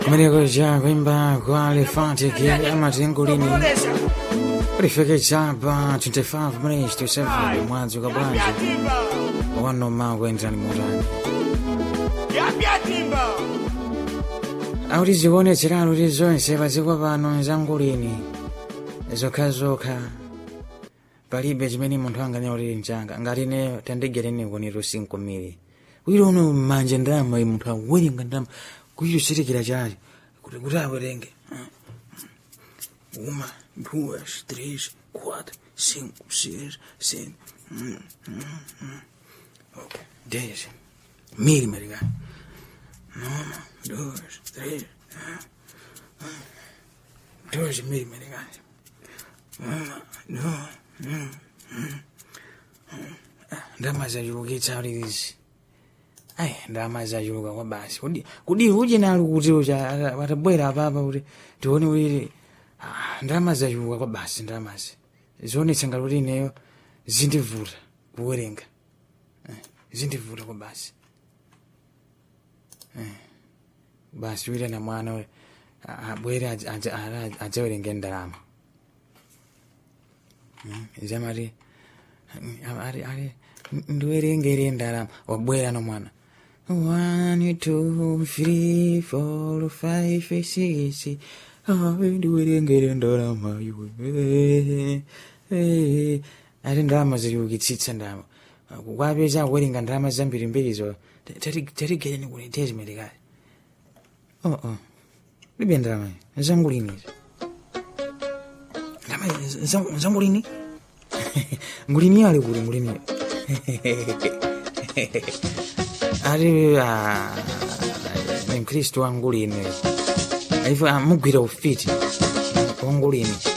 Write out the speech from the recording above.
kumeneko cha kuimba kwa elefantiki amatengulini kulifika chapa 25 minutes to 7 mwadzi ukabwanji wanoma kuenderani mutani akuti zikuonetserano kuti zonse padziko pano zangulini zokhazokha palibe chimene munthu anganena kuti mchanga ngati ne tandigereni kunito 5 mili wiro uno mmanja ndalama iyi munthu awerenga ndalama kuyichositikira chali kuti kuti awerenge uma duas três quatro cinco seis sete hum, hum, hum. ok dez mil mericado uma duas três dois mil mericado uma duas hum, hum, hum. ndalama zachulukitsa kuti izi ayi ndalama zachuluka kwa basi kudi kudi uje nalo kuti ucha watabwera apapa kuti tione kuti ah, ndalama zachuluka kwa basi ndalamazi zionetsa ngati kuti ineyo zindivuta kuwerenga Eh, zindivuta kwa basi Eh, basi wita na mwana we a- abwere adz- adz- ara- adzawerenge ndalama Mm, zamati ari ari ndiwerengere ndalama wabwera no mwana one two three four five six Ah, ndiwerengere ndalama iwe Eh, ati ndalama ziliukitsitsa ndalama kwapeza kuwerenga ndalama zambiri mbirizo tatigereni kuti tezimetekali oh oh libe ndalama zangulini ndalama zang- zangulini ngulini ali kuli ngulini ali ah, ni mkristu wangulini aifu amugwira ufiti wangulini